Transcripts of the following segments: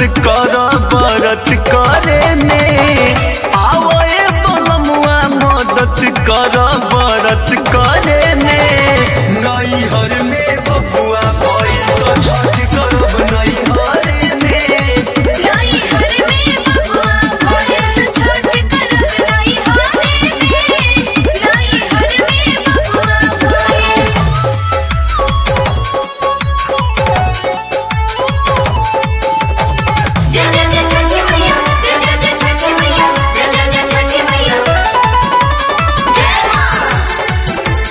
कर बरत करे ने आवए बलमुआ मदद कर बरत करे ने नैहर में बबुआ भइल तो छठ करब नैहर में लाई हर में बबुआ भोरे छठ करब लाई हारे में लाई हर में बबुआ भोरे जय जय जय छठी मैया जय जय जय छठी मैया जय जय जय छठी मैया जय मां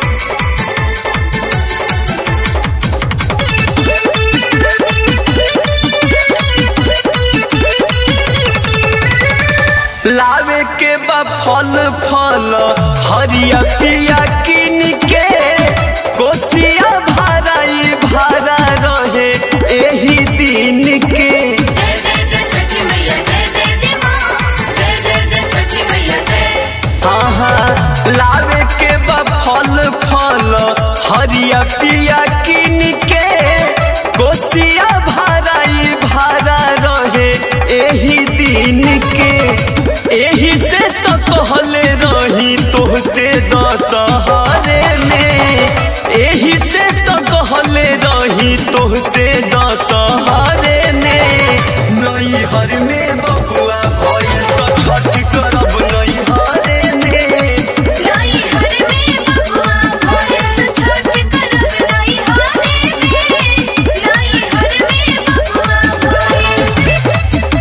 लावे के बा फल फल हरिया पिया किन के कोसिया भराई भरा रहे एही दिन के जय जय जय छठी मैया जय जय जय मां जय जय जय छठी मैया जय हाँ लावे के बा फल फल हरिया पिया किन के कोसिया भराई भरा रहे एही दिन के एही से तो कहले रही तोहसे दशहरे में एही से तो कहले रही तोहसे दशहरे में नैहर में बबुआ भइल तो छठ करब नैहरे में लाई हर में बबुआ भोरे छठ करब लाई हारे में लाई हर में बबुआ भोरे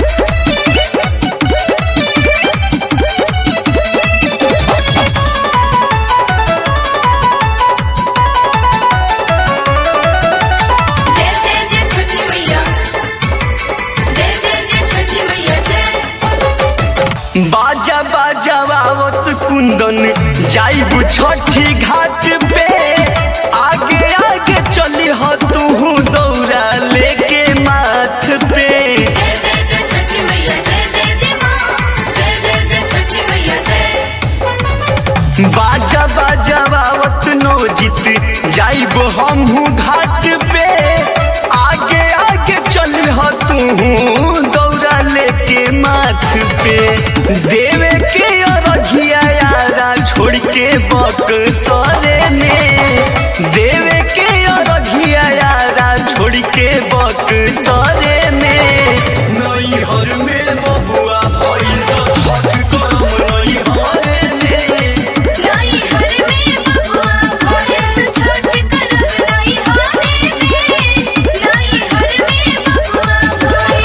जय जय जय छठी मैया जय जय जय छठी मैया जय बाजा बाजा आवत कुंदन जाइब छठी घाट पे आगे आगे चली हो तू दौड़ा लेके माथ पे जय जय जय छठी मैया जय जय जय मां जय जय जय छठी मैया जय बाजा बाजा आवत नो जीत जाइब हमहू घाट पे आगे आगे चली हो तू दौड़ा लेके माथ पे देवे के अरघिया यारा छोड़ के बक सरे ने देवे के अरघिया यारा छोड़ के बक सरे ने नैहर में बबुआ भइल तो छठ करम नैहर में लाई हर में बबुआ भोरे छठ करब लाई हारे में लाई हर में बबुआ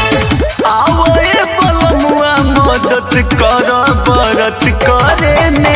भोरे आवए बलमुआ मदद कर बरत करे ने